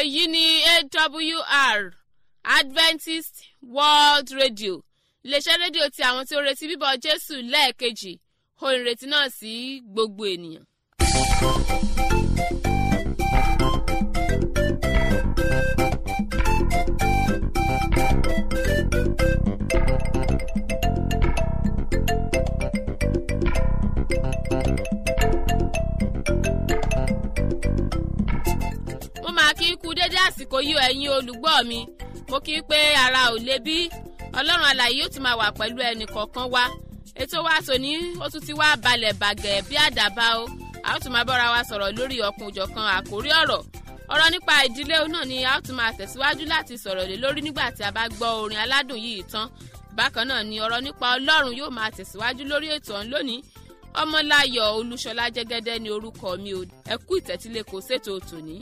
èyí ni awr adventist world radio iléeṣẹ́ rédíò ti àwọn tí ó retí bíbọ̀ jésù lẹ́ẹ̀kejì ohun ìrètí náà sí gbogbo ènìyàn. mo máa kí kú dédé àsìkò yìí ẹ̀yin olùgbọ́ mi mo kí pé ara ò le bí ọlọ́run alàyè yóò tún máa wà pẹ̀lú ẹnì kọ̀ọ̀kan wa ètò wa tòní ó tún ti wá balẹ̀ bàgẹ́ bí àdàbà o a ó tún máa bọ́ra wa sọ̀rọ̀ lórí ọ̀kun òjọ̀kan àkórí ọ̀rọ̀ ọ̀rọ̀ nípa ìdílé náà ni a ó tún máa tẹ̀síwájú láti sọ̀rọ̀ lé lórí nígbà tí a bá gbọ́ orin aládùn yìí tán bákan náà ni ọ̀rọ̀ nípa ọlọ́run yóò máa tẹ̀síwájú lórí ètò ọ̀hún lónìí ọmọláyọ̀ olúṣọlá jẹ́gẹ́dẹ́ ni orúkọ mi ò ẹ kú ìtẹ́tílé kò ṣètò tòní.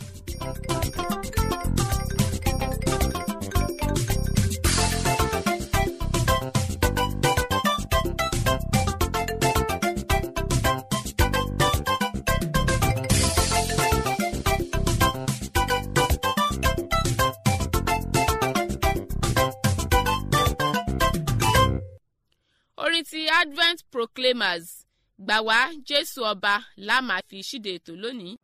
orin ti advent proclaimers gbà wá jésù ọba la máa fi ṣíde ètò lónìí.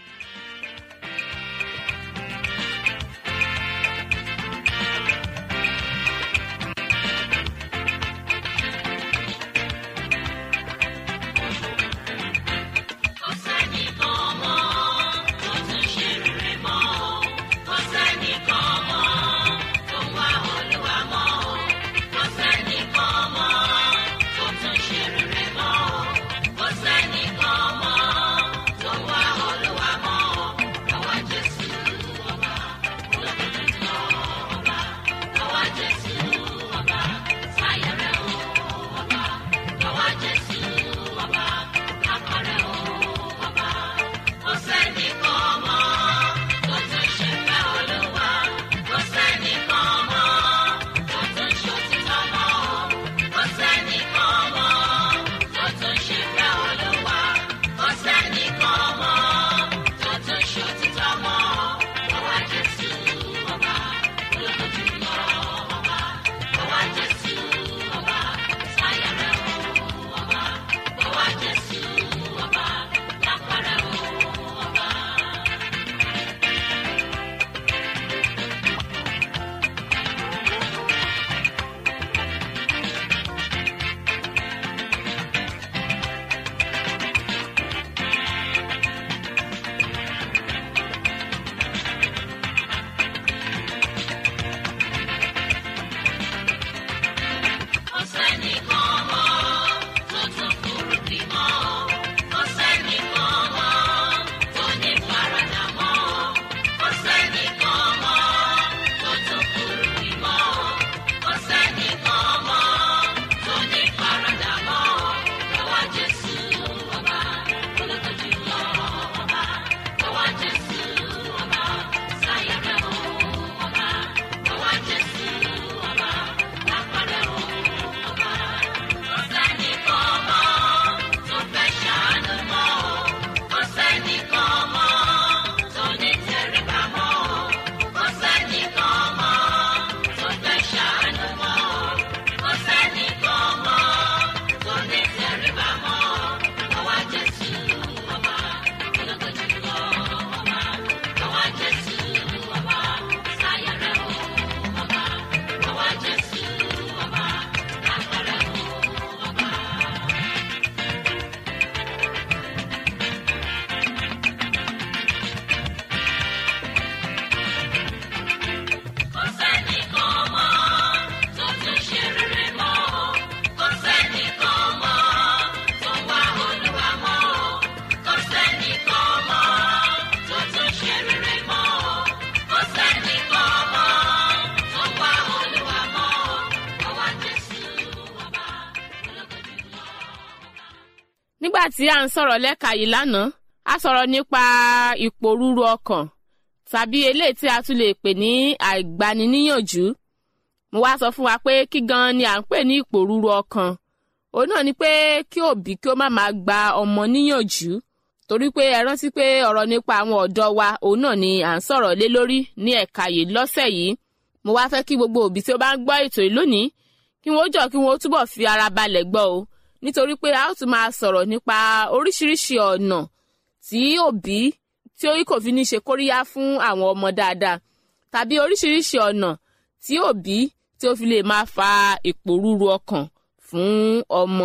nígbà tí à ń sọ̀rọ̀ lẹ́ka yìí lánàá a sọ̀rọ̀ nípa ìpòrúru ọkàn tàbí eléyìí tí a tún lè pè ní àìgbaniníyànjú mo wá sọ fún wa pé kí gan ni à ń pè ní ìpòrúru ọkàn òun náà ni pé kí òbí kí ó má máa gba ọmọ níyànjú torí pé ẹ rántí pé ọ̀rọ̀ nípa àwọn ọ̀dọ́ wa òun náà ni à ń sọ̀rọ̀ lé lórí ní ẹ̀ka yìí lọ́sẹ̀ yìí mo wá fẹ́ kí gbogbo òbí tí ó bá ń gbọ́ ètò yìí lónìí kí wọ́n jọ kí wọ́n túbọ̀ fi ara balẹ̀ gbọ́ o nítorí pé a ó tún máa sọ̀rọ̀ nípa oríṣiríṣi ọ̀nà tí òbí tí ó kò fi ní ṣe kóríyá fún àwọn ọmọ dáadáa tàbí oríṣiríṣi ọ̀nà tí òbí tí ó fi lè máa fa ìpòrúru ọkàn fún ọmọ.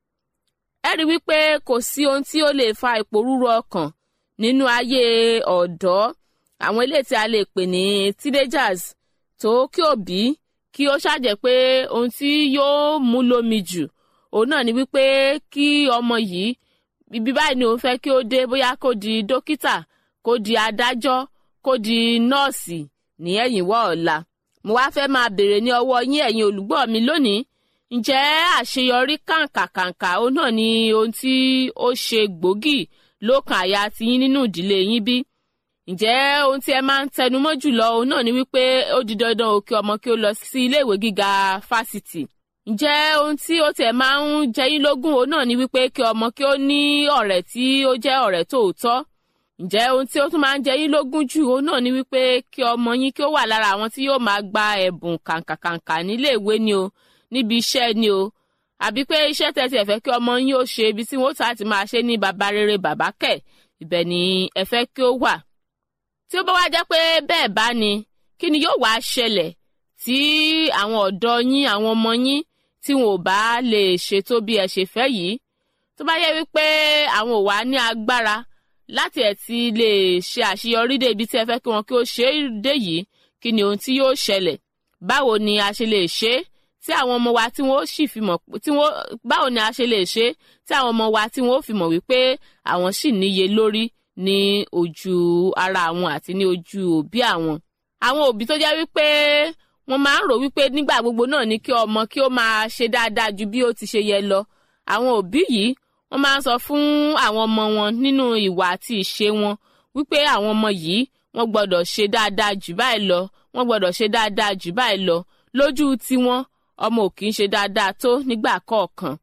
ẹ rí wípé kò sí ohun tí ó lè fa ìpòrúru ọkàn nínú ayé ọ̀dọ́ àwọn ilé tí a lè pè ní teenagers tó kí òbí kí ó ṣàjẹ́ pé ohun tí yóò mú lómi jù òun náà ni wípé kí ọmọ yìí ibi báyìí ni òun fẹ́ kí ó dé bóyá kó di dókítà kó di adájọ́ kó di nọ́ọ̀sì ní ẹ̀yìn wọ́ ọ̀la mo wá fẹ́ máa béèrè ní ọwọ́ yín ẹ̀yin olùgbọ́ mi lónìí ǹjẹ́ àṣeyọrí kàǹkàkàǹkà òun náà ni ohun tí ó ṣe gbòógì lókàn àyà tiyín nínú ìdílé yín bí ǹjẹ́ ohun tí ẹ máa ń tẹnumọ́ jùlọ òun náà ni wípé ó di dandan o kí ọmọ kí ó lọ sí iléèwé gíga fásitì ǹjẹ́ ohun tí ó tiẹ̀ máa ń jẹ yín lógún òun náà ni wípé kí ọmọ kí ó ní ọ̀rẹ́ tí ó jẹ́ ọ̀rẹ́ tòótọ́ ǹjẹ́ ohun tí ó tún máa ń jẹ yín lógún jù òun náà ni wípé kí ọmọ yín kí ó wà lára àwọn tí yóò máa gba ẹ̀bùn kàǹkàkàǹkà níléèwé ni o níbi iṣẹ́ ni o àbí pé iṣẹ́ tẹ̀sí ẹ̀fẹ́ kí ọmọ yín ó ṣe ibi tí wọ́n ta ti máa ṣe ní baba rere bàbá kẹ̀ ibẹ̀ ni ẹ fẹ́ kí ó wà. tí ó bá wá jẹ́ pé bẹ́ẹ̀ bá ni kí ni yóò wá ṣẹlẹ̀ tí àwọn ọ̀dọ́ yín àwọn ọmọ yín tí wọn ò bá lè ṣètò bí ẹ ṣe fẹ́ yìí tó bá yẹ wípé àwọn ò wá ní agbára láti ẹ̀ ti lè ṣe àṣeyọrí dé ibi tí ẹ fẹ́ kí wọn kí ó ṣe é dé yìí kí ni ohun tí yóò ṣẹlẹ̀ báwo ni a ṣe lè ṣe é tí àwọn ọmọ wa tí wọ́n sì fi mọ̀ tí wọ́n báwo ni a ṣe lè ṣe é tí àwọn ọmọ wa tí wọ́n fi mọ̀ wípé àwọn sì níye lórí ní ojú ara àwọn àti ní ojú òbí àwọn. àwọn òbí tó jẹ́ wípé wọ́n máa ń rò wípé nígbà gbogbo náà ni kí ọmọ kí ó máa ṣe dáadáa ju bí ó ti ṣe yẹ lọ àwọn òbí yìí wọ́n máa ń sọ fún àwọn ọmọ wọn nínú ìwà àti ìṣe wọn wípé àwọn ọmọ yìí wọ́n gbọ́dọ̀ ṣe dáadáa jù báyìí lọ wọ́n gbọ́dọ̀ ṣe dáadáa jù báyìí lọ lójú tiwọn ọmọ ò kì í ṣe dáadáa tó nígbà kọ̀ọ̀kan.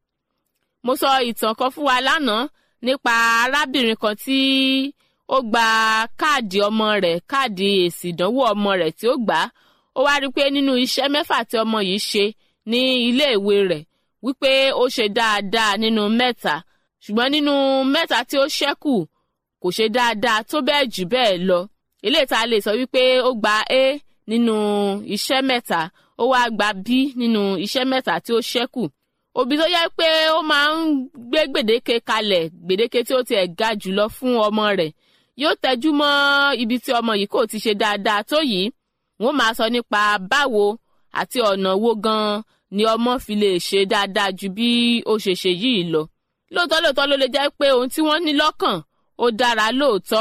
mo sọ ìtàn kan fún wa lánàá nípa arábìnrin kan tí ó gba káàdì ọmọ rẹ̀ káàdì èsì ìdánwò ọmọ rẹ̀ tí ó gbà á ó wá rí i pé nínú iṣẹ́ mẹ́fà tí ọmọ yìí ṣe ní iléèwé rẹ̀ wípé ó ṣe dáadáa nínú mẹ́ta ṣùgbọ́n nínú mẹ́ta tí ó ṣẹ́kù kò ṣe dáadáa tó bẹ́ẹ̀ jù bẹ́ẹ̀ lọ eléyìí tá a lè sọ wípé ó gba A nínú iṣẹ́ mẹ́ta ó wá gba B nínú iṣẹ́ mẹ́ta tí ó ṣẹ́kù òbí tó yẹ pé ó máa ń gbé gbèdéke kalẹ̀ gbèdéke tí ó tiẹ̀ ga jùlọ fún ọmọ rẹ̀ yóò tẹjú mọ́ ibi tí ọmọ yìí kò ti ṣe dáadáa tó yìí wọ́n máa sọ nípa báwo àti ọ̀nà wo gan-an ni ọmọ fi lè ṣe dáadáa ju bí ó ṣe ṣe yìí lọ lóòótọ́ lóòótọ́ ló lè jẹ́ pé ohun tí wọ́n ní lọ́kàn ó dára lóòótọ́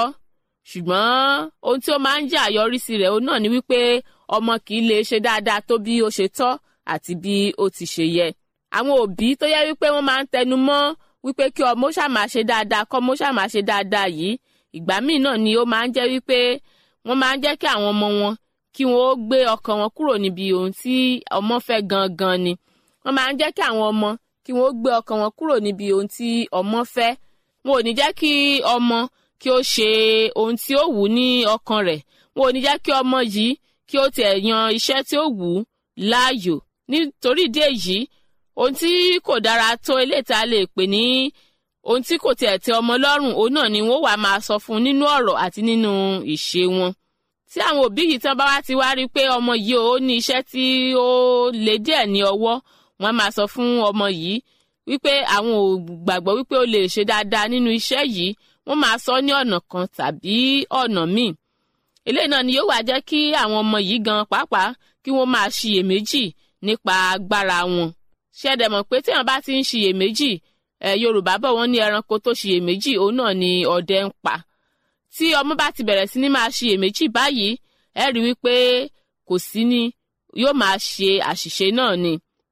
ṣùgbọ́n ohun tí ó máa ń jẹ́ àyọrísí rẹ̀ òun náà ni wípé ọmọ kì í lè ṣe dáadáa tó bí ó ṣe tọ́ àti bí ó ti ṣe yẹ. àwọn òbí tó yẹ wípé wọ́n máa ń tẹnu mọ́ wípé kí ọmọ ṣàmà ṣe dáadáa kọ́ ọmọ ṣàmà ṣe dáadáa yìí ìgbà míì náà ni ó máa ń jẹ́ wípé wọ́n máa ń jẹ́ kí àwọn ọmọ wọn kí wọ́n ó gbé ọkàn wọn kúrò níbi ohun tí ọmọ fẹ́ gangan ni wọ́n máa ń jẹ́ kí àwọn ọmọ kí wọ́n ó gbé ọkàn wọn kúrò níbi ohun tí ọmọ fẹ́ wọn ò ní jẹ́ kí ọmọ kí ó ṣe ohun tí ó wù ní ọkàn rẹ̀ wọn ò ní jẹ́ kí ọmọ yìí kí ó tiẹ̀ yan iṣẹ́ tí ó wù ú láàyò nítorí ìdí èyí ohun tí kò dára tó eléyìí tá a lè pè ní ohun tí kò tiẹ̀ tẹ́ ọmọ lọ́rùn òun náà ni wọ́n wà máa sọ fún un nínú ọ̀rọ̀ àti nínú ìṣe wọn tí àwọn òbí yìí tán bá wá ti wá rí i pé ọmọ yìí ó ní iṣẹ́ tí ó le díẹ̀ ní ọwọ́ wọ́n máa sọ fún ọmọ yìí wípé àwọn ò gbàgbọ́ wípé ó lè ṣe dáadáa nínú iṣẹ́ yìí wọ́n máa sọ ní ọ̀nà kan tàbí ọ̀nà míì eléyìí náà ni yóò wá jẹ́ kí àwọn ọmọ yìí gan pàápàá kí wọ́n máa ṣiyèméjì nípa agbára wọn ṣẹ́dẹ̀ mọ̀ pé téèyàn bá ti ń ṣiyèméjì ẹ̀ yorùbá bọ̀ wọ́n ní ẹranko tó ṣiyèméjì òun náà ni ọdẹ ń pa tí ọmọ bá ti bẹ̀rẹ̀ sí ní máa ṣiyèméjì báyìí ẹ rí wípé kò sí ní yóò máa ṣe àṣìṣe náà ni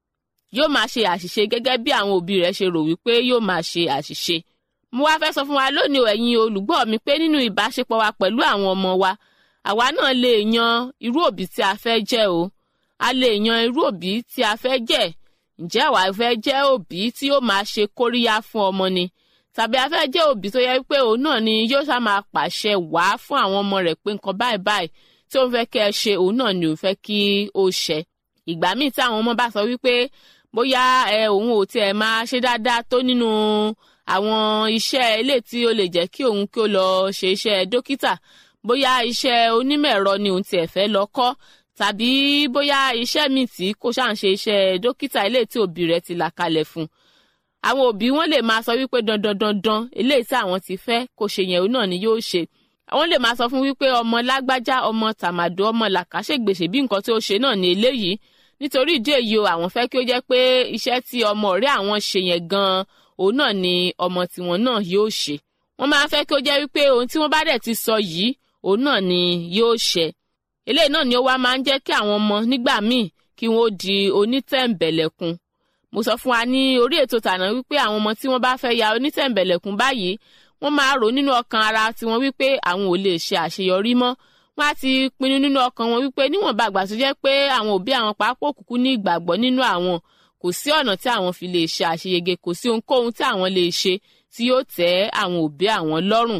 yóò máa ṣe àṣìṣe gẹ́gẹ́ bí àwọn òbí rẹ̀ ṣe rò wípé yóò máa ṣe àṣìṣe mo wá fẹ́ sọ fún wa lónìí ẹ̀yin olùgbọ́ mi pé nínú ìbáṣepọ̀ wa pẹ̀lú àwọn ọmọ wa àwa náà lè yan irú òbí tí a fẹ́ jẹ́ o a lè yan irú òbí tí a fẹ́ jẹ́ ǹjẹ́ àwa fẹ́ jẹ́ òbí tí yóò máa ṣe kóríyá fún ọmọ ni tàbí a fẹ́ jẹ́ òbí tó yẹ pé òun náà ni yóò ṣá máa pàṣẹ wá fún àwọn ọmọ rẹ̀ pé nǹkan báyìí báyìí tí òun fẹ́ kẹ́ ẹ ṣe òun náà ni òun fẹ́ kí ó ṣẹ ìgbà míì tí àwọn ọmọ bá sọ wípé bóyá ẹ òun ò tiẹ̀ máa ṣe dáadáa tó nínú àwọn iṣẹ́ ilé tí ó lè jẹ́ kí òun kí ó lọ ṣe iṣẹ́ dókítà bóyá iṣẹ́ onímọ̀ ẹ̀rọ ni òun tiẹ̀ fẹ́ lọ kọ́ tàbí bóyá iṣẹ́ míì tí kò ṣáà ń ṣe iṣẹ́ dókítà ilé tí òbí rẹ̀ ti là kalẹ̀ fún àwọn òbí wọn lè máa sọ wípé dandan dandan eléyìí tí àwọn ti fẹ́ kó ṣe yẹn òun náà ni yóò ṣe àwọn lè máa sọ fún wípé ọmọ lágbájá ọmọ tàmàdó ọmọ làkàṣègbèsè bí nǹkan tí ó ṣe náà ni eléyìí nítorí ìdí èyí o àwọn fẹ́ kí ó jẹ́ pé iṣẹ́ tí ọmọ ọ̀rẹ́ àwọn ṣe yẹn gan-an òun náà ni ọmọ tiwọn náà yóò ṣe wọ́n máa fẹ́ kí ó jẹ́ wípé ohun tí wọ́n bá dẹ̀ ti sọ yìí òun náà ni yóò ṣe eléyìí náà ni ó wá máa ń jẹ́ kí àwọn ọmọ nígbà míì kí wọ́n di onítẹ̀m̀bẹ̀lẹ̀kun mo sọ fún wa ní orí ètò tàná wípé àwọn ọmọ tí wọ́n bá fẹ́ ya onítẹ̀m̀bẹ̀lẹ̀kun báyìí wọ́n máa rò nínú ọkàn ara tiwọn wípé àwọn ò lè ṣe àṣeyọrí mọ́ wọ́n á ti pinnu nínú ọkàn wọn wípé níwọ̀nba àgbà tó jẹ́ pé àwọn òbí àwọn pàápàá òkùnkùn ní ìgbàgbọ́ nínú àwọn kò sí ọ̀nà tí àwọn fi lè ṣe àṣeyege kò sí ohunkóhun tí àwọn lè ṣe tí yóò tẹ́ àwọn òbí àwọn lọ́rùn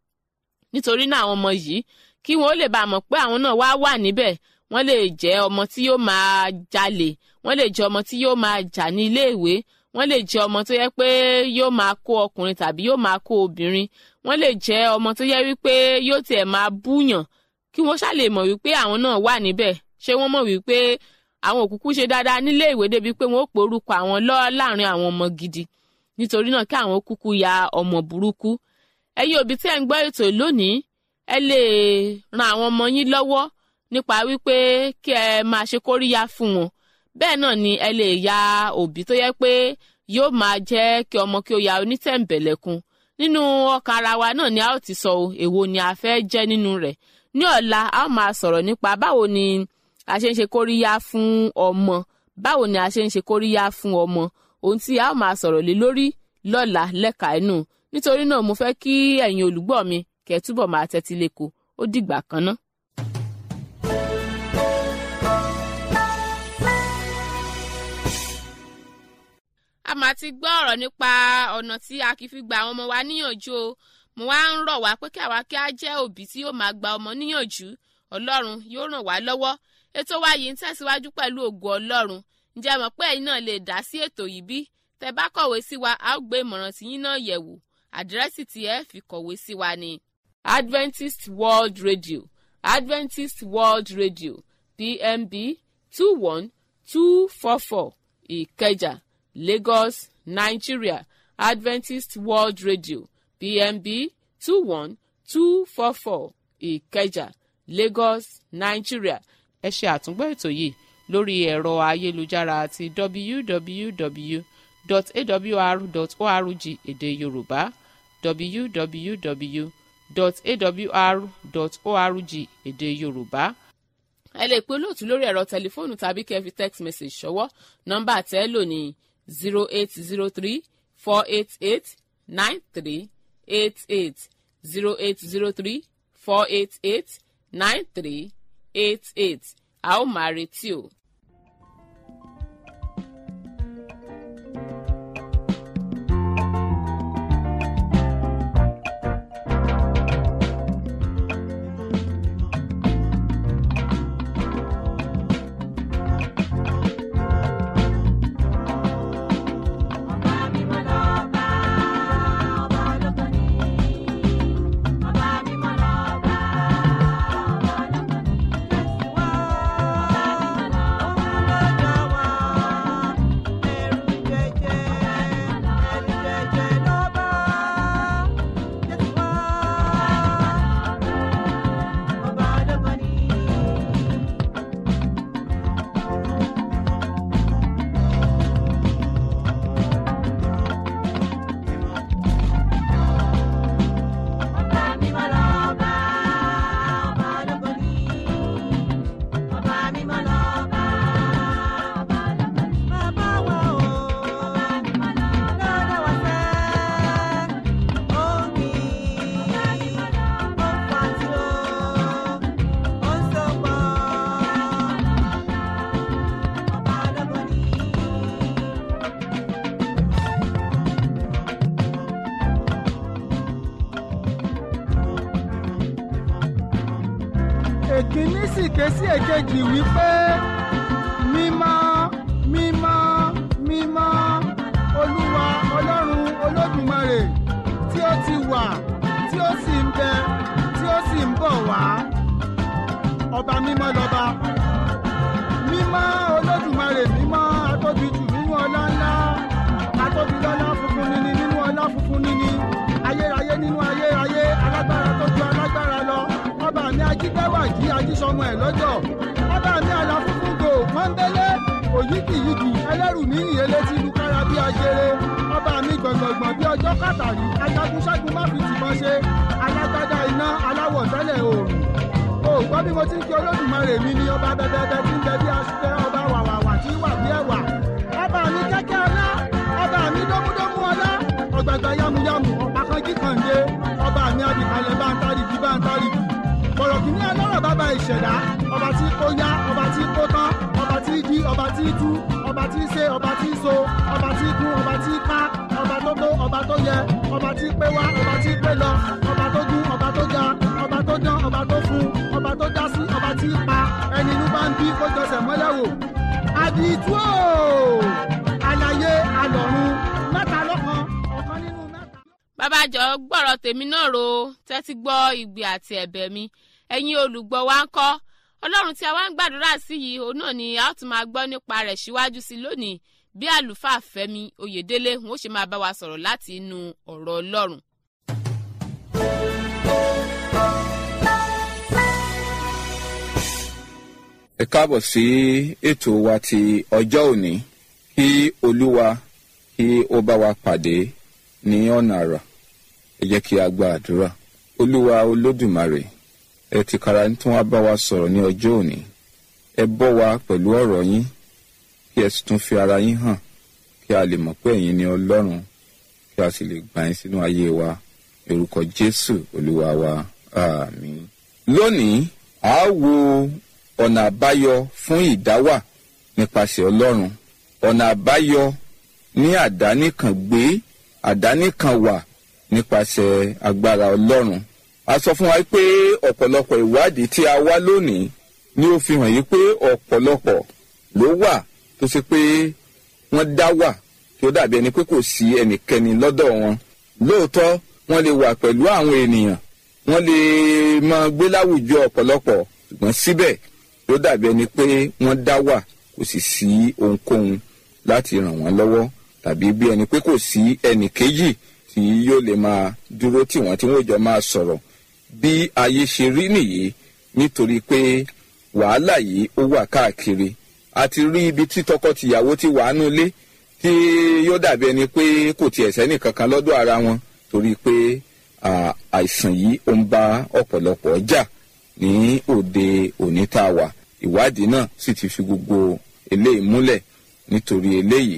nítorí náà àwọn ọmọ yìí kí wọn ó lè bá a mọ̀ pé àwọn náà wá wà níbẹ̀ wọ́n lè jẹ́ ọmọ tí yóò máa jalè wọ́n lè jẹ́ ọmọ tí yóò máa jà ní iléèwé wọ́n lè jẹ́ ọmọ tó yẹ pé yóò máa kó ọkùnrin tàbí yóò máa kó obìnrin wọ́n lè jẹ́ ọmọ tó yẹ wípé yóò tiẹ̀ máa búyàn kí wọ́n ṣàlè mọ̀ wípé àwọn náà wà níbẹ̀ ṣé wọ́n mọ̀ wípé àwọn òkùnkù ṣe dáadáa nílé ìwé débi pé wọ́n ó pe orúkọ àwọn lọ láàrin àwọn ọmọ gidi nítorí náà kí àwọn kúkú ya ọmọ burúkú ẹ̀yin òbí tí ẹ̀ ń gbọ́ ètò lónìí ẹ lè ran àwọn ọmọ yín lọ́wọ́ nípa wípé kí ẹ máa ṣe kóríyá fún wọn bẹ́ẹ̀ náà ni ẹ lè ya òbí tó yẹ pé yóò máa jẹ́ kí ọmọ kí ó ya onítẹ̀m̀bẹ̀lẹ̀kun nínú ọkàn ara wa náà ni a ó ti sọ èwo ni a fẹ́ jẹ́ nínú rẹ̀ ní ọ̀la a ó máa sọ̀rọ̀ nípa báwo ni a ṣe ń ṣe kóríyá fún ọmọ báwo ni a ṣe ń ṣe kóríyá fún ọmọ ohun tí a ó máa sọ̀rọ̀ lé lórí lọ́la lẹ́ka inú nítorí náà mo fẹ́ kí ẹ̀yin olùgbọ́ mi kẹ́ túbọ̀ máa tẹ́tí lẹ́kọ̀ọ́ ó dìgbà kan ná. a máa ti gbọ́ ọ̀rọ̀ nípa ọ̀nà tí a kì í fi gba àwọn ọmọ wa níyànjú o mo wá ń rọ̀ wá pé kí àwa kí á jẹ́ òbí tí yóò máa gba ọmọ níyànjú ọlọ́run yóò ràn wá lọ́wọ́ ètò wa yìí ń tẹ̀síwájú pẹ̀lú ògo ọlọ́run ǹjẹ́ mọ̀ pé ẹ̀yin náà lè dá sí ètò yìí bí tẹ bá kọ̀wé sí wa a ó gbé ìmọ̀ràn tiyín náà yẹ̀wò àdírẹ́sì tí ẹ fi kọ̀wé sí wa ni Adventist World Radio Adventist World Radio PMB two one two four four Ìkẹjà Lagos Nigeria Adventist World Radio PMB two one two four four Ìkẹjà Lagos Nigeria ẹ ṣe àtúngbọ́ ètò yìí lórí ẹ̀rọ ayélujára àti www.awr.org èdè Yorùbá www.awr.org èdè Yorùbá ẹ lè pe olóòtú lórí ẹ̀rọ tẹlifóònù tàbí kẹ́ fi text message ṣọwọ́ nọ́mbà tẹ́ lò ní zero eight zero three four eight eight nine three eight eight zero eight zero three four eight eight nine three eight eight a ó máa retí o. Ọba mímọ́ lọ́ba, ọba ológo ni. Ọba mímọ́ lọ́ba, ọba ológo ni. Ọba mímọ́ lọ́ba, èkíní sì ké sí èkejì wípé mímọ́ mímọ́ mímọ́ olúwa ọlọ́run olódùmarè tí ó ti wà tí ó sì ń bẹ tí ó sì ń bọ̀ wá ọba mímọ́ lọ́ba mímọ́ olódùmarè mímọ́ atóbi jù nínú ọlá ńlá atóbi lọ́lá funfun níní nínú ọlá funfun níní ayérayé nínú ayérayé alágbára tó ju alágbára lọ ọba mi ajígbẹ́wàjí ajísọmọ ẹ̀ lọ́jọ́ ọba mi àlàfúnfúngò pọ́ńbélé òyíkìyíkì ẹlẹ́rù níyìn elétí lukára bí ajere ọba mi gbọ̀ngbọ̀ngbọ̀n bí ọjọ́ kàtàrí ajagunṣẹ́gun má fi tìbọn ṣe alágbádá iná aláwọ̀ tẹ́lẹ̀ oòrùn o gbọ́ bí mo ti ń kí olódùmarè mi ní ọba bẹbẹbẹ tí ń bẹ bí aṣẹ ọba wàwàwà tí wà bí ẹwà ọba mi kẹ́kẹ́ ọlá ọba mi dómúdómú ọlá ọgbàgbà yamuyamu ọba kan jí kànde ọba mi abìkalẹ̀ bá ń tárìkì bá ń tárìkì bọ̀rọ̀kìnní ọlọ́rọ̀ bàbá ìṣẹ̀dá ọba tí kò yá ọba tí kò tán ọba tí jí ọba tí tú ọba tí ṣe ọba tí so ọba tí kún ọba tí ká ọba tó tó ọba tó yẹ ọba tí pé wá ọba tí pé lọ ọba tó gún ọba tó ga ọba tó dán ọba tó fún ọba tó dá sí ọba tí pa ẹni inú bá ń bí kó jọsẹ̀ mọ́lẹ̀ wò àdìtú o àlàyé àlọ́run mẹ́ta lọ́kan ọ̀kan nínú mẹ́ta. bàbá jọ gbọ́rọ̀ tèmi náà ro tẹ́tí gbọ́ ìgbé àti ẹ̀bẹ̀ mi ẹ̀yin olùgbọ́ wa ń kọ́ ọlọ́run tí a wá ń gbàdúrà sí yìí òun náà ni a ó tún máa gbọ́ nípa rẹ̀ síwájú sí lónìí bí àlùfáà fẹ́mi oyèdélé wọn ó ṣe máa bá wa sọ̀rọ̀ láti inú ọ̀rọ̀ ọlọ́run. ẹ káàbọ̀ sí ètò wa ti ọjọ́ òní kí olúwa kí ó bá wa pàdé ní ọ̀nà àrà ẹ jẹ́ kí a gba àdúrà olúwa olódùmarè ẹ ti kara tí wọ́n bá wa sọ̀rọ̀ ní ọjọ́ òní ẹ bọ́ wa pẹ̀lú ọ̀rọ̀ yín kí ẹ sì tún fi ara yín hàn kí a lè mọ̀ pé ẹ̀yin ni ọlọ́run kí a sì lè gbà yín sínú ayé wa orúkọ jésù olúwa wa àmín. lónìí a ó wo ọ̀nà àbáyọ fún ìdáwà nípasẹ̀ ọlọ́run ọ̀nà àbáyọ ní àdánìkan gbé àdánìkan wà nípasẹ̀ agbára ọlọ́run a sọ fún wa pé ọ̀pọ̀lọpọ̀ ìwádìí tí a wá lónìí ni ó fi hàn yí pé ọ̀pọ̀lọpọ̀ ló wà tó ṣe pé wọ́n dá wà tí ó dàbí ẹni pé kò sí ẹnikẹ́ni lọ́dọ̀ wọn lóòótọ́ wọ́n lè wà pẹ̀lú àwọn ènìyàn wọ́n lè máa gbé láwùjọ ọ̀pọ̀lọpọ̀ ṣùgbọ́n síbẹ̀ ló dàbí ẹni pé wọ́n dá wà kò sì sí ohunkóhun láti ràn wọ́n lọ́wọ́ tàbí bí ẹni pé kò sí ẹnì kejì tí yóò lè máa dúró tí wọ́n tí wọ́n jọ máa sọ̀rọ̀ bí ayé ṣe rí nìyí nítorí pé wàhálà yìí ó wà káàkiri a ti rí ibi tí tọkọtìyàwó ti wà nú ilé tí yóò dàbí ẹni pé kò tiẹ̀ sẹ́nì kankan lọ́dọ̀ ara wọn torí pé àìsàn yìí ó ń bá ọ̀pọ̀lọpọ̀ jà ní òde òní tá a wà ìwádìí náà sì ti fi gbogbo eléyìí múlẹ̀ nítorí eléyìí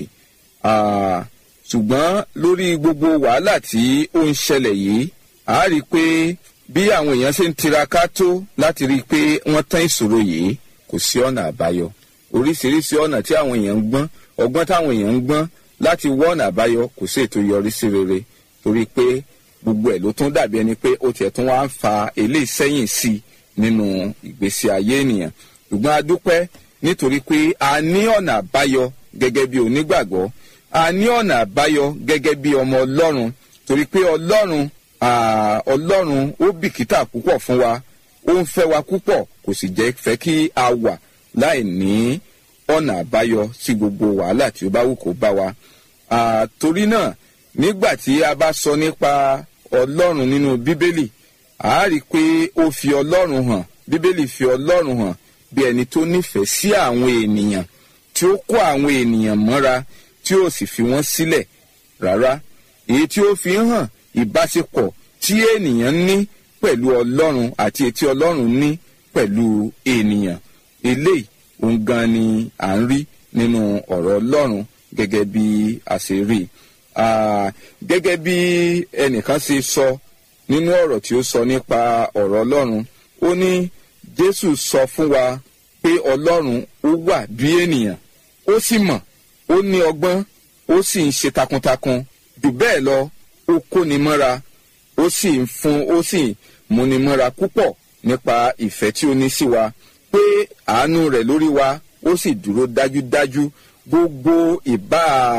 ṣùgbọ́n lórí gbogbo wàhálà tí ó ń ṣẹlẹ̀ yìí a rí i pé bí àwọn èèyàn ṣe ń tiraka tó láti rí i pé wọ́n tán ìṣòro yìí kò sí ọ̀nà àbáyọ oríṣiríṣi ọ̀nà tí àwọn èèyàn ń gbọ́n ọgbọ́n táwọn èèyàn ń gbọ́n láti wọ́ ọ̀nà àbáyọ kò sí ètò yọrí sí rere torí pé gbogbo ẹ̀ ló tún dàbí ẹni pé ó tiẹ̀ tún wá ń fa eléyìí sẹ́yìn sí i nínú ìgbésí ayé ènìyàn ṣùgbọ́n a dúpẹ́ nítorí pé a ní ọ̀nà àbáyọ gẹ́gẹ́ bí onígbàgbọ́ a ní ọ̀nà àbáyọ gẹ́gẹ́ bí ọmọ ọlọ́run torí pé ọlọ́run ọlọ́run ó bìkítà púpọ̀ fún wa ó ń fẹ́ wa púpọ̀ kò sì jẹ́ fẹ́ kí a wà láì ní ọ̀nà àbáyọ sí gbogbo wàhálà tí ó bá wù kó bá wa torí náà nígbà tí a bá sọ nípa ọlọ́run nínú bíbélì a rí i pé ó fi ọlọ́run hàn bíbélì fi ọlọ́run hàn bí ẹni tó nífẹ̀ẹ́ sí àwọn ènìyàn tí ó kó àwọn ènìyàn mọ́ra tí ó sì fi wọ́n sílẹ̀ rárá èyí tí ó fi hàn ìbáṣepọ̀ tí ènìyàn ní pẹ̀lú ọlọ́run àti etí ọlọ́run ní pẹ̀lú ènìyàn eléyìí òun gan ni à ń rí nínú ọ̀rọ̀ ọlọ́run gẹ́gẹ́ bí a ṣe rí i gẹ́gẹ́ bí ẹnìkan ṣe sọ nínú ọ̀rọ̀ tí ó sọ nípa ọ̀rọ̀ ọlọ́run ó ní jésù sọ fún wa pé ọlọ́run ó wà bí ènìyàn ó sì mọ̀ ó ní ọgbọ́n ó sì ń ṣe takuntakun jù bẹ́ẹ̀ lọ ó kóni mọ́ra ó sì ń fún ó sì múni mọ́ra púpọ̀ nípa ìfẹ́ tí ó ní sí wa pé àánú rẹ̀ lórí wa ó sì dúró dájúdájú gbogbo ìbá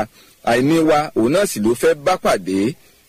àìní wa òun náà sì ló fẹ́ bá pàdé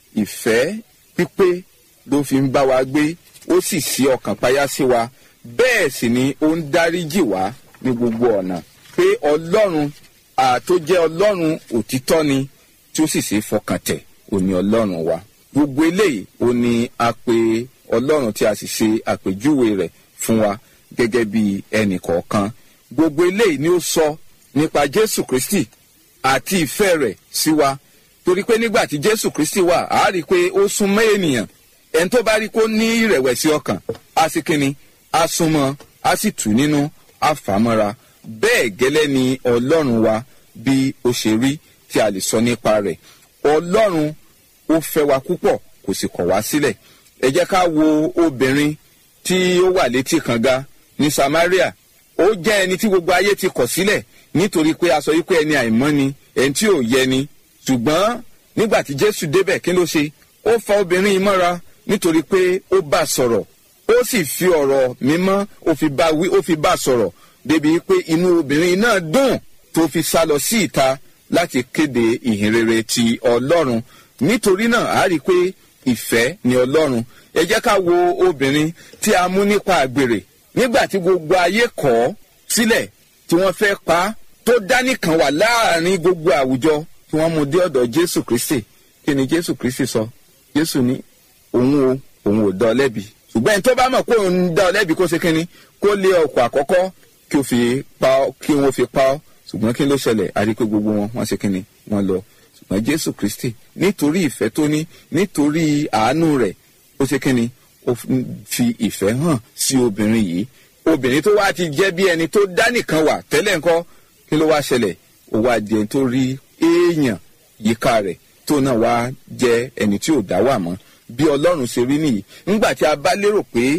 ìfẹ́ pípé ló fi ń bá wa gbé ó sì sí ọkàn payá sí wa bẹ́ẹ̀ sì ni ó ń dáríjì wá ní gbogbo ọ̀nà pé ọlọ́run àtó jẹ́ ọlọ́run òtítọ́ ni tí ó sì ṣe é fọkàn tẹ̀ ò ní ọlọ́run wa gbogbo eléyìí ó ní a pè ọlọ́run tí a sì ṣe àpèjúwe rẹ̀ fún wa gẹ́gẹ́ bí ẹnì kọ̀ọ̀kan gbogbo eléyìí ni ó sọ nípa jésù kristi àti ìfẹ́ rẹ̀ sí wa torí pé nígbà tí jésù kristi wà á rí i pé ó súnmọ́ ènìyàn ẹni tó bá rí kó ní ìrẹ̀wẹ̀sì ọkàn á sì kíni á súnmọ́ á sì tù nínú á fà á mọ́ra bẹ́ẹ̀ gẹ́lẹ́ ni ọlọ́run wa bí ó ṣe rí tí a lè sọ nípa rẹ̀ ọlọ́run ó fẹ́ wa púpọ̀ kò sì kọ̀ wá sílẹ̀ ẹ jẹ́ ká wo obìnrin tí ó wà létí kànga ní samaria ó jẹ́ ẹni tí gbogbo ayé ti kọ̀ sílẹ̀ nítorí pé a sọ wípé ẹni àìmọ́ ni ẹni tí ò yẹ ni ṣùgbọ́n nígbà tí jésù débẹ̀ kí ló ṣe ó fa obìnrin yìí mọ́ra nítorí pé ó bá a sọ̀rọ̀ ó sì fi ọ̀rọ̀ mímọ́ ó fi bá wí ó fi bá a sọ̀rọ̀ débi pé inú obìnrin náà dùn tó fi sá lọ sí ìta láti kéde ìhìnrere ti ọlọ́run nítorí náà a rí i pé ìfẹ́ ni ọlọ́run ẹ jẹ́ ká wo obìnrin tí a mú nípa àgbèrè nígbà tí gbogbo ayé kọ̀ ọ́ sílẹ̀ tí wọ́n fẹ́ pa á tó dánìkan wà láàrin gbogbo àwùjọ tí wọ́n mú dé ọ̀dọ̀ jésù kristi kí ni jésù kristi sọ jésù ní òun o òun ò dá ọ lẹ́bi ṣùgbọ́n ẹni tó bá mọ̀ pé òun dá ọ lẹ́bi kó ṣe kínní kó lé ọkọ̀ àkọ́kọ́ kí o fi pa ọ́ kí wọ́n fi pa ọ́ ṣùgbọ́n kí ló ṣẹlẹ̀ a rí i pé gbogbo wọn wọ́n ṣe kínní wọ́n lọ ṣùgbọ́n jésù kristi nítorí ìfẹ́ tó ní nítorí àánú rẹ̀ ó ṣe kínní ó fi ìfẹ́ hàn sí obìnrin yìí obìnrin tó wá ti jẹ́ bí ẹni tó dá nìkan wà tẹ́lẹ̀ ńkọ́ kí ló wá ṣẹlẹ̀ ó wá di ẹni tó rí èèyàn yíká rẹ̀ tó náà wá jẹ́ ẹni tí ò dá wà mọ́ bí ọlọ́run ṣe rí nìyí nígbà tí a bá lérò pé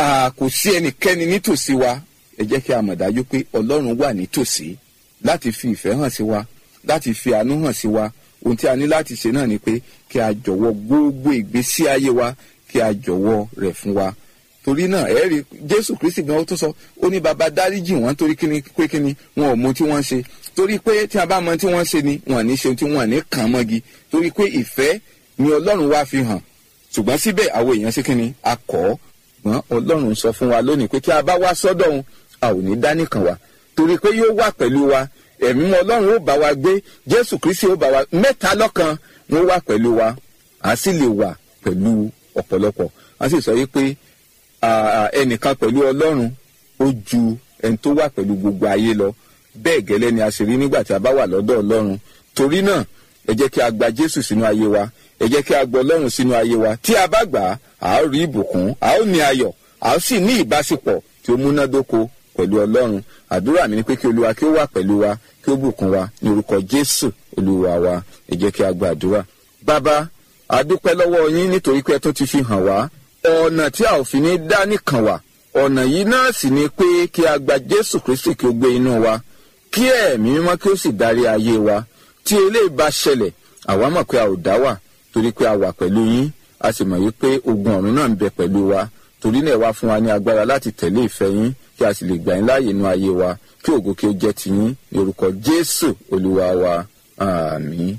kò sí ẹnikẹ́ni nítòsí wa ẹ jẹ́ kí a mọ̀ dájú pé ọlọ́run wà nítòsí láti fi ìfẹ́ hàn sí wa láti fi àánú hàn sí wa ohun tí a ní láti ṣe náà ni pé kí a jọ̀wọ́ gbogbo ìgbésí ayé wa kí a jọ̀wọ́ rẹ̀ fún wa torí náà ẹ rí jésù kristi gan ó tún sọ ó ní baba dáríjì wọn torí kíni pé kíni wọn ò mọ tí wọ́n ń ṣe torí pé tí a bá mọ tí wọ́n ń ṣe ni wọn ní ṣe tí wọn ní kàn mọ́gi torí pé ìfẹ́ ni ọlọ́run wá fi hàn ṣùgbọ́n síbẹ̀ àwọn èèyàn ṣe kíni a kọ́ ọ́ gbọ́n ọlọ́run sọ fún wa lónìí pé tí a bá wá sọ́dọ̀ òun a ò ní dá nìkan wá torí pé yóò wà pẹ̀lú wa ẹ̀mí ọlọ́run ó bá wa gbé jésù kristi ó bá wa mẹ́ta lọ́kan wọ́n wà pẹ̀lú wa a sì lè wà pẹ̀lú ọ̀pọ̀lọpọ̀ a sì sọ wípé ẹnìkan pẹ̀lú ọlọ́run ó ju ẹni tó wà pẹ̀lú gbogbo ayé lọ bẹ́ẹ̀ gẹ́lẹ́ ni a sì rí nígbà tí a bá wà lọ́dọ̀ ọlọ́run torí náà ẹ jẹ́ kí a gba jésù sínú ayé wa ẹ jẹ́ kí a gbọ́ ọlọ́run sínú ayé wa tí a bá gbà á a ó rí ìbùkún a ó ní ayọ̀ a ó sì ní ìbáṣepọ̀ tí ó múnádóko pẹ̀lú ọlọ́run àdúrà mi ni pé kí olúwa kí ó wà pẹ̀lú wa kí ó bùkún wa ní orúkọ jésù olúwa wa ẹ jẹ́ kí a gba àdúrà. bàbá a dúpẹ́ lọ́wọ́ yín nítorí pé ẹ tún ti fi hàn wá ọ̀nà tí a ò fi ní dá nìkan wà ọ̀nà yìí náà sì ni pé kí a gba jésù kristi kí ó gbé inú wa kí ẹ̀mí mímọ́ kí ó sì darí ayé wa tí eléyìí bá ṣẹlẹ̀ àwa mọ̀ pé a ò dá wà torí pé a wà pẹ̀lú yín a sì mọ̀ wípé ogun ọ̀run náà ń bẹ pẹ̀lú wa torí náà wá fún wa ní agbára láti tẹ̀lé ìfẹ́ yín kí a sì lè gbà yín láàyè inú ayé wa kí ògo kí ó jẹ́ tiyín ní orúkọ jésù olúwa wa àmín.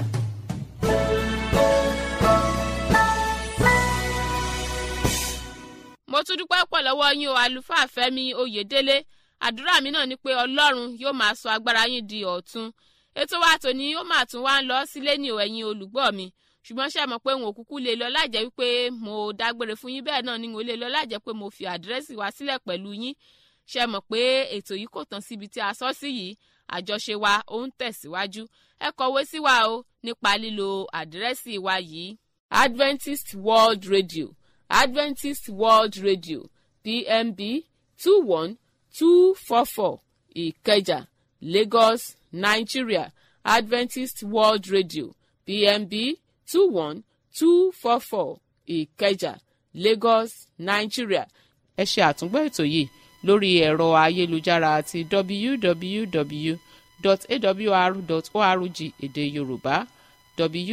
mo tún dúpẹ́ pọ̀ lọ́wọ́ yín o àlùfáà fẹ́mi oyèdélé àdúrà mi náà ni pé ọlọ́run yóò máa sọ agbára yín di ọ̀tun ètò wa tòní ó máa tún wá ń lọ sílé ní o ẹ̀yin olùgbọ́ mi ṣùgbọ́n ṣe mọ̀ pé n ò kúkú lè lọ láìjẹ́ wípé mo dágbére fún yín bẹ́ẹ̀ náà ni n ò lè lọ láìjẹ́ pé mo fi àdírẹ́sì wa sílẹ̀ pẹ̀lú yín ṣe mọ̀ pé ètò yìí kò tán síbi tí a sọ sí yìí àjọṣe wa ó ń tẹ̀síwájú ẹ kọ̀wé sí wa o nípa lílo àdírẹ́sì wa yìí Adventist World Radio Adventist World Radio PMB two one two four four Ìkẹjà Lagos Nigeria Adventist World Radio PMB two one two four four Ìkẹjà Lagos Nigeria. ẹ ṣe àtúngbọ́ ètò yìí lórí ẹ̀rọ ayélujára àti www.awr.org èdè Yorùbá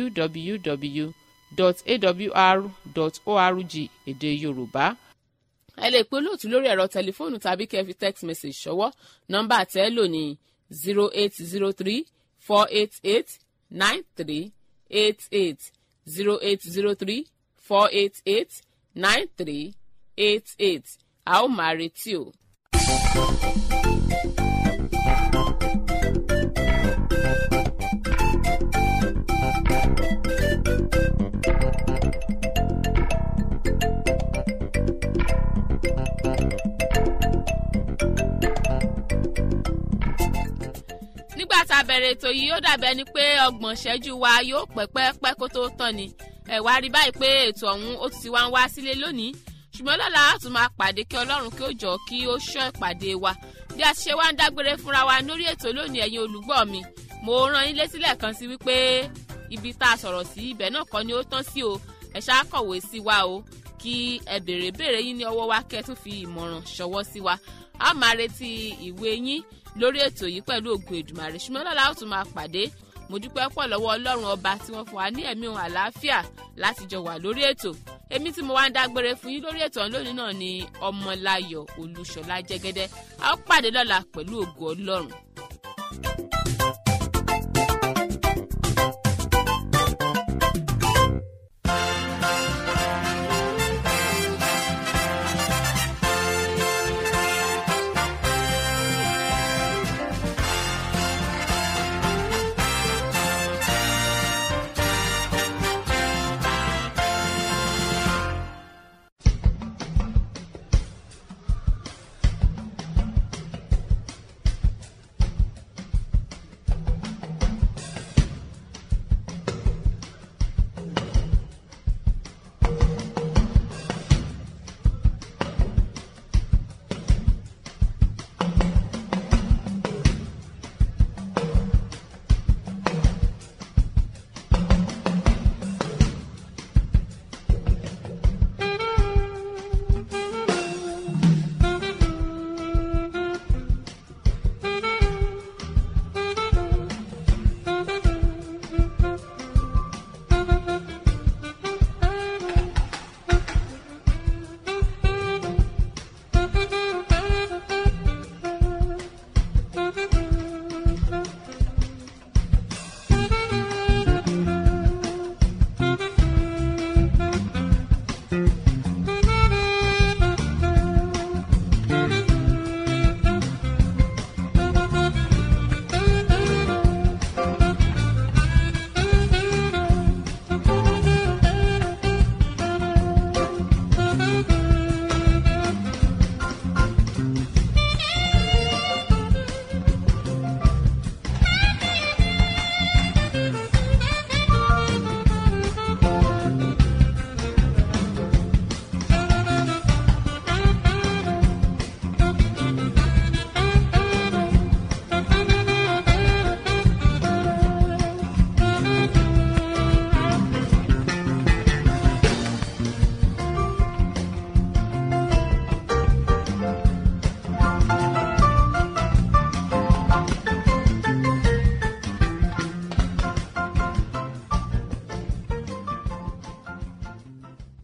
www.awr.org èdè Yorùbá ẹ lè pe olóòtú lórí ẹ̀rọ tẹlifóònù tàbí kẹ́ ẹ fi text message ṣọwọ́ nọ́mbà tẹ́ ẹ lò ní zero eight zero three four eight eight nine three eight eight zero eight zero three four eight eight nine three eight eight a ó máa retí o. nígbà tá a bẹ̀rẹ̀ ètò yìí ó dàbí ẹni pé ọgbọ̀n ṣẹ́jú wa yóò pẹ́ pẹ́pẹ́ kó tó tán ni ẹ̀ wá rí báyìí pé ètò ọ̀hún ó ti wá ń wá sílé lónìí ṣùgbọ́n lọ́la a tún máa pàdé kí ọlọ́run kí ó jọ kí ó ṣọ́ ìpàdé wa bí a ti ṣe wá ń dágbére fúnra wa lórí ètò lónìí ẹ̀yin olùgbọ́ mi mo rán yín létí lẹ́ẹ̀kan sí wípé ibi tá a sọ̀rọ̀ sí ibẹ̀ náà kọ́ ni ó tán sí o ẹ ṣáà kọ̀wé sí wa o kí ẹ béèrè béèrè yín ní ọwọ́ wa kẹ́ ẹ tún fi ìmọ̀ràn ṣọwọ́ sí wa a máa retí ìwé yín lórí ètò yìí pẹ̀lú ògùn èdùmàrè ṣùgbọ́n lọ́la ó tún máa pàdé mo dúpẹ́ pọ̀ lọ́wọ́ ọlọ́run ọba tí wọ́n fún wa ní ẹ̀mí ohun àlàáfíà láti jọ wà lórí ètò èmi tí mo wá ń dágbére fún yín lórí ètò ọ̀hún lónìí náà ni ọmọláyọ̀ olúṣọlá jẹ́gẹ́dẹ́ a ó pàdé lọ́la pẹ̀lú ògùn ọlọ́run